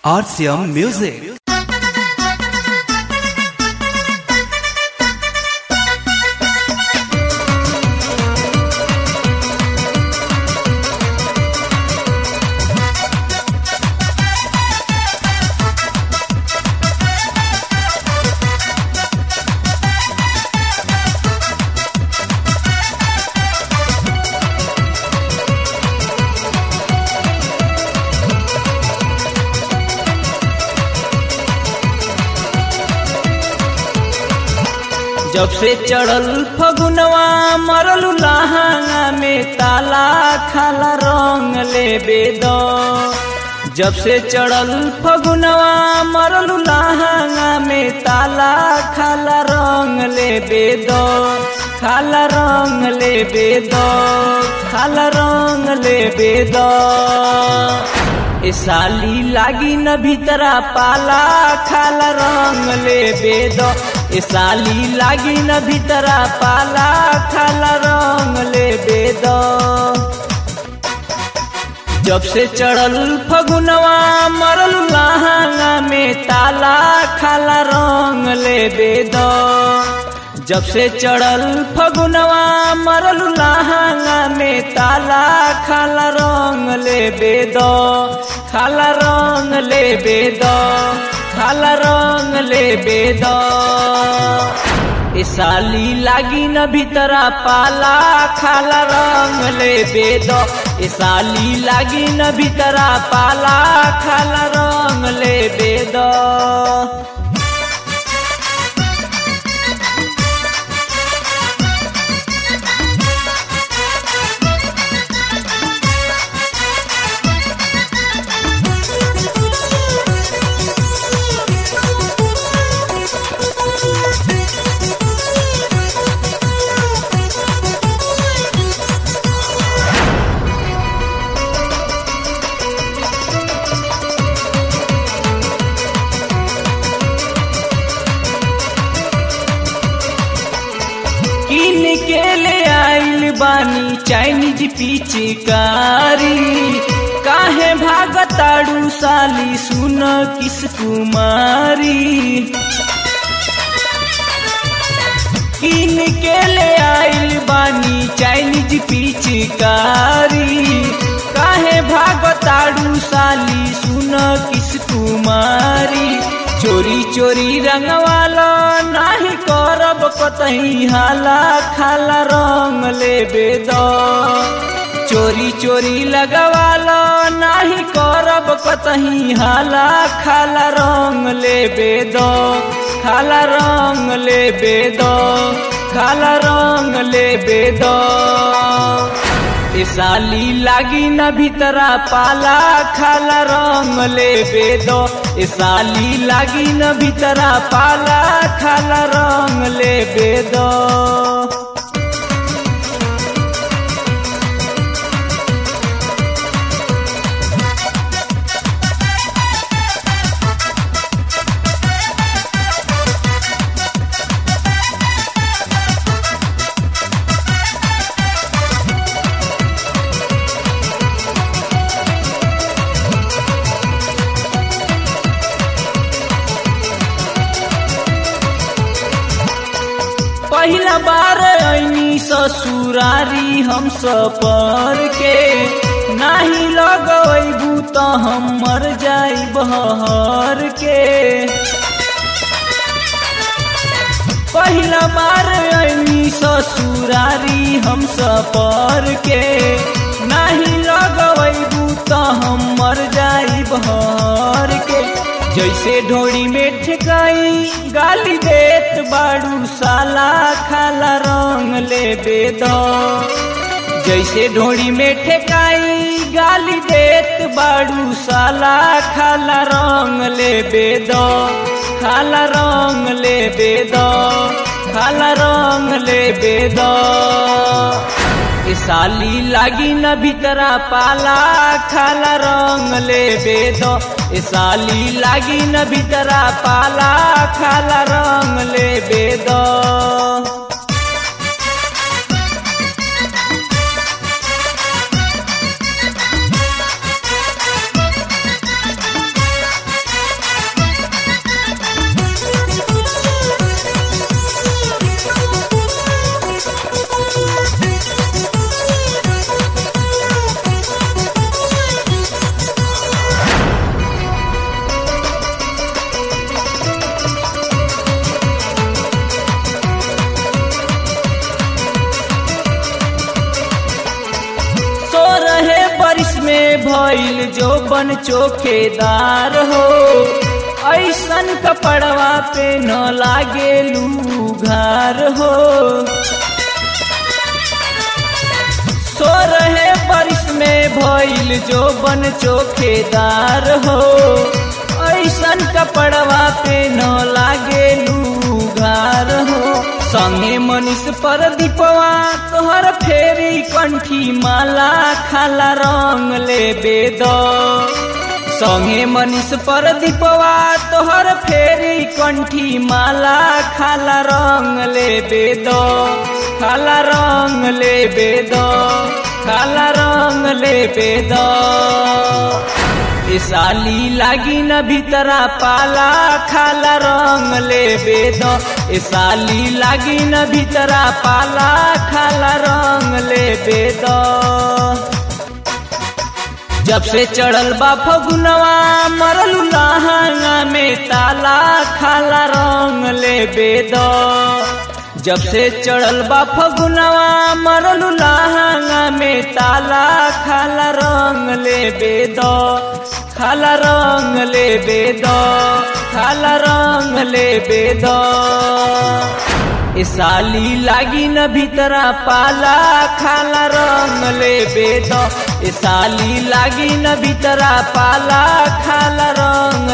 RCM Music. जब से चढ़ल फगुनवा मरल लहंगा में ताला खाला रंग ले बेदो जब से चढ़ल फगुनवा मरल लहंगा में ताला खाला रंग ले बेदो खाला रंग ले बेदो खाला रंग ले बेदो ए साली लागी न भीतरा पाला खाला रंग ले बेदो ए साली लागी न भीतरा पाला खाला रंग ले बेदो जब से चढ़ल फगुनवा मरल लहंगा में ताला खाला रंग ले बेदो जब से चढ़ल फगुनवा मरल लहंगा में ताला खाला रंग ले बेदो खाला रंग ले बेदो खाला रंग ले बेदो ए साली लागी न भीतरा पाला खाला रंग ले बेदो ए साली लागी न भीतरा पाला खाला रंग ले बेदो किन के ले आइल बानी चाइनीज पिचकारी काहे भागताड़ू साली सुन किस कुमारी किन के ले आइल बानी चाइनीज पिचकारी काहे भागताड़ू साली सुन किस कुमारी चोरी चोरी रंगवाला नाही करब कतही हाला खाला रंग ले बेदो चोरी चोरी लगवाला नाही करब कतही हाला खाला रंग ले बेदो खाला रंग ले बेदो खाला रंग ले बेदो ए साली लागी न भीतरा पाला खाला रंग ले बेदो ए साली लागी न भीतरा पाला खाला रंग ले बेदो पहिला बार ऐनी ससुरारी हम सपर के नाही लगबू त हम मर जाई बहर के पहिला बार ऐनी ससुरारी हम सपर के नाही लगबू त हम मर जाई बहर के जैसे ढोड़ी में ठेकाई गाली देत बाड़ू साला खाला रंग ले बेदो जैसे ढोड़ी में ठेकाई गाली देत बाड़ू साला खाला रंग ले बेदो खाला रंग ले बेदो खाला रंग ले बेदो ए साली लागी न भीतरा पाला खाला रंग ले बेदो ए साली लागी न भीतरा पाला खाला रंग ले बेदो जो बन चोखेदार हो ऐसन कपड़वा पे न लागे लूघार हो सो रहे बारिश में भइल जो बन चोखेदार हो ऐसन कपड़वा पे न लागे लूघार हो संगे मनीष पर दीपवा तोहर फेरी कंठी माला खाला रंग ले बेद संगे मनीष पर दीपवा तोहर फेरी कंठी माला खाला रंग ले बेद खाला रंग ले बेद खाला रंग ले बेद ए साली लागी न भीतरा पाला खाला रंग ले बेद ए साली लागी न भीतरा पाला खाला रंग ले बेद जब से चढ़ल बा फगुनवा मरल लहंगा में ताला खाला रंग ले बेद जब से चढ़ल बा फगुनवा मरल लहंगा में ताला खाला रंग ले बेद खाला रंग ले बेद खाला रंग ले बेद ए साली लागी न भीतरा पाला खाला रंग ले बेद ए साली लागी न भीतरा पाला खाला रंग